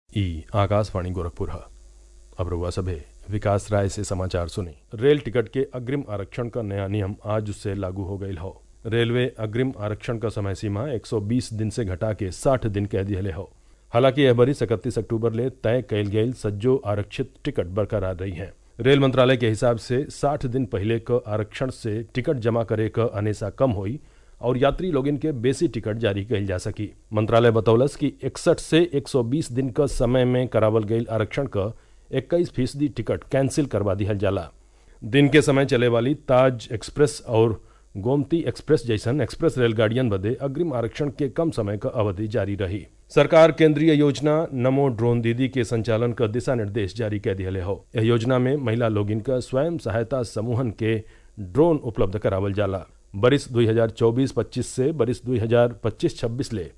ई आकाशवाणी गोरखपुर ह अब रउआ सभे विकास राय से समाचार सुनी रेल टिकट के अग्रिम आरक्षण क नया नियम आज से लागू हो गयल हौ रेलवे अग्रिम आरक्षण क समय सीमा 120 दिन से घटा के 60 दिन कह दिहले हौ हालांकि यह बरिस इकतीस अक्टूबर ले तय कयल गयल सज्जो आरक्षित टिकट बरकरार रही हैं रेल मंत्रालय के हिसाब से 60 दिन पहले क आरक्षण से टिकट जमा करे क अनेसा कम होई और यात्री लोगिन के बेसी टिकट जारी कइल जा सकी मंत्रालय बतौलस कि इकसठ से 120 दिन क समय में करावल गयल आरक्षण क 21 फीसदी टिकट कैंसिल करवा दिहल जाला दिन के समय चले वाली ताज एक्सप्रेस और गोमती एक्सप्रेस जैसन एक्सप्रेस रेलगाड़ियन बदे अग्रिम आरक्षण के कम समय क अवधि जारी रही सरकार केंद्रीय योजना नमो ड्रोन दीदी के संचालन क दिशा निर्देश जारी कर दिहले हौ यह योजना में महिला लोगिन क स्वयं सहायता समूहन के ड्रोन उपलब्ध करावल जाला बरिस 2024-25 से बरिस 2025-26 ले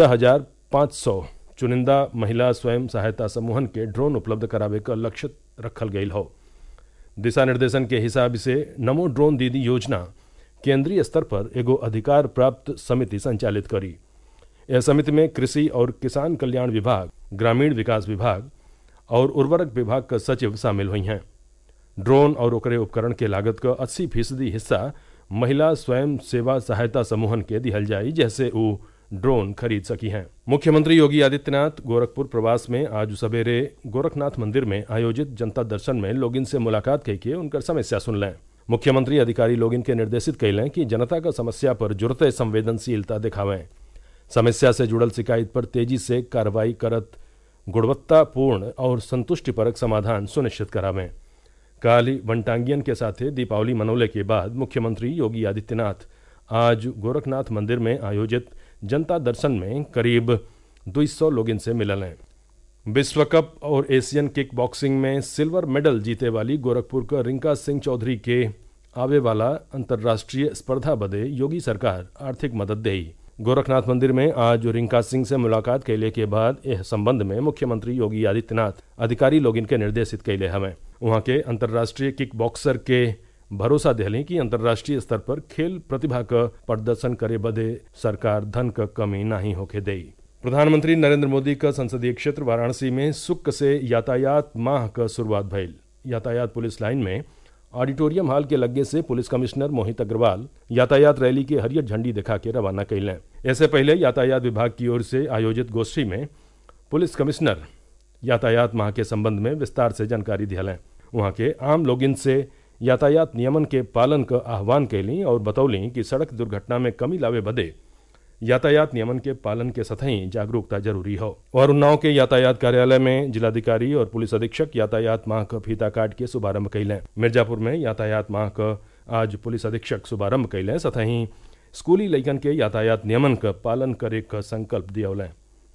14,500 चुनिंदा महिला स्वयं सहायता समूहन के ड्रोन उपलब्ध करावे क लक्ष्य रखल गयल हौ दिशा निर्देशन के हिसाब से नमो ड्रोन दीदी योजना केंद्रीय स्तर पर एगो अधिकार प्राप्त समिति संचालित करी यह समिति में कृषि और किसान कल्याण विभाग ग्रामीण विकास विभाग और उर्वरक विभाग का सचिव शामिल हुई हैं ड्रोन और ओकरे उपकरण के लागत का 80 फीसदी हिस्सा महिला स्वयं सेवा सहायता समूहन के दिहल जाई जैसे वो ड्रोन खरीद सकी हैं मुख्यमंत्री योगी आदित्यनाथ गोरखपुर प्रवास में आज सवेरे गोरखनाथ मंदिर में आयोजित जनता दर्शन में लोगिन से मुलाकात करके उनकर समस्या सुन लें मुख्यमंत्री अधिकारी लोगिन के निर्देशित कैलें कि जनता का समस्या पर जुड़ते संवेदनशीलता दिखावें समस्या से जुड़ल शिकायत पर तेजी से कार्रवाई करत गुणवत्तापूर्ण और संतुष्टिपरक समाधान सुनिश्चित करावें काली वनटांगियन के साथे दीपावली मनौले के बाद मुख्यमंत्री योगी आदित्यनाथ आज गोरखनाथ मंदिर में आयोजित जनता दर्शन में करीब 200 लोग इनसे मिलल हैं विश्व कप और एशियन किक बॉक्सिंग में सिल्वर मेडल जीते वाली गोरखपुर का रिंका सिंह चौधरी के आवे वाला अंतर्राष्ट्रीय स्पर्धा बदे योगी सरकार आर्थिक मदद देई गोरखनाथ मंदिर में आज रिंका सिंह से मुलाकात कैले के बाद यह संबंध में मुख्यमंत्री योगी आदित्यनाथ अधिकारी लोग इनके निर्देशित कैले हमें वहाँ के अंतर्राष्ट्रीय किक बॉक्सर के भरोसा दिहलें कि अंतर्राष्ट्रीय स्तर पर खेल प्रतिभा क प्रदर्शन करे बदे सरकार धन क कमी नहीं होके देई प्रधानमंत्री नरेंद्र मोदी का संसदीय क्षेत्र वाराणसी में सुक्क से यातायात माह का शुरुआत भइल यातायात पुलिस लाइन में ऑडिटोरियम हॉल के लगे से पुलिस कमिश्नर मोहित अग्रवाल यातायात रैली के हरियर झंडी दिखा के रवाना कैलें इससे पहले यातायात विभाग की ओर से आयोजित गोष्ठी में पुलिस कमिश्नर यातायात माह के संबंध में विस्तार से जानकारी दिहलें वहाँ के आम लोगिन से यातायात नियमन के पालन का आह्वान कैली और बतौली कि सड़क दुर्घटना में कमी लावे बदे यातायात नियमन के पालन के सतही जागरूकता जरूरी हो और उन्नाव के यातायात कार्यालय में जिलाधिकारी और पुलिस अधीक्षक यातायात माह का फीता काट के शुभारंभ कैलें मिर्जापुर में यातायात माह का आज पुलिस अधीक्षक शुभारंभ कैलें सतही स्कूली लैकन के यातायात नियमन का पालन करे का संकल्प दियौलें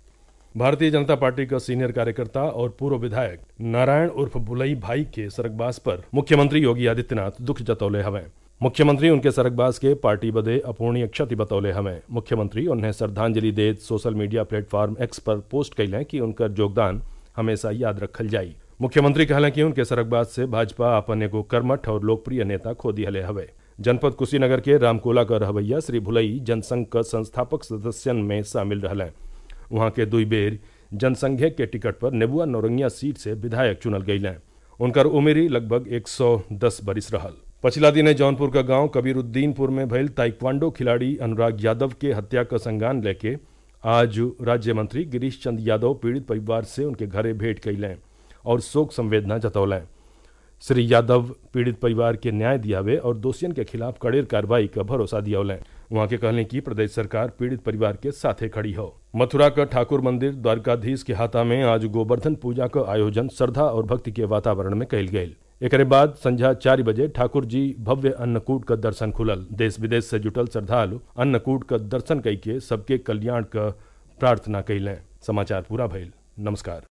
भारतीय जनता पार्टी का सीनियर कार्यकर्ता और पूर्व विधायक नारायण उर्फ बुलई भाई के सरगबास पर मुख्यमंत्री योगी आदित्यनाथ दुख जतौले हवें मुख्यमंत्री उनके सरगबास के पार्टी बदे अपूर्णीय क्षति बतौले हमें मुख्यमंत्री उन्हें श्रद्धांजलि देत सोशल मीडिया प्लेटफॉर्म एक्स पर पोस्ट कैलें कि उनकर योगदान हमेशा याद रखल जाई मुख्यमंत्री कहलें कि उनके सरगबास से भाजपा अपन एगो कर्मठ और लोकप्रिय नेता खो दिहले हवे जनपद कुशीनगर के रामकोला का रहवैया श्री भुलई जनसंघ का संस्थापक सदस्यन में शामिल रहलें वहाँ के दुई बेर जनसंघे के टिकट पर नेबुआ नौरंगिया सीट से विधायक चुनल गईलें उनकर उमेरी लगभग 110 बरिस रहल पछिला दिन जौनपुर का गांव कबीरुद्दीनपुर में भइल ताइक्वांडो खिलाड़ी अनुराग यादव के हत्या का संज्ञान लेके आज राज्य मंत्री गिरीश चंद यादव पीड़ित परिवार से उनके घरे भेंट कैलें और शोक संवेदना जतौलें श्री यादव पीड़ित परिवार के न्याय दियावे और दोषियन के खिलाफ कड़ेर कार्रवाई का भरोसा दियौलें वहाँ के कहने की प्रदेश सरकार पीड़ित परिवार के साथे खड़ी हो मथुरा का ठाकुर मंदिर द्वारकाधीश के हाथा में आज गोवर्धन पूजा का आयोजन श्रद्धा और भक्ति के वातावरण में कैल गये एक बाद संध्या चार बजे ठाकुर जी भव्य अन्नकूट का दर्शन खुलल देश विदेश से जुटल श्रद्धालु अन्नकूट का दर्शन कई के सबके कल्याण का प्रार्थना कैलें समाचार पूरा भइल नमस्कार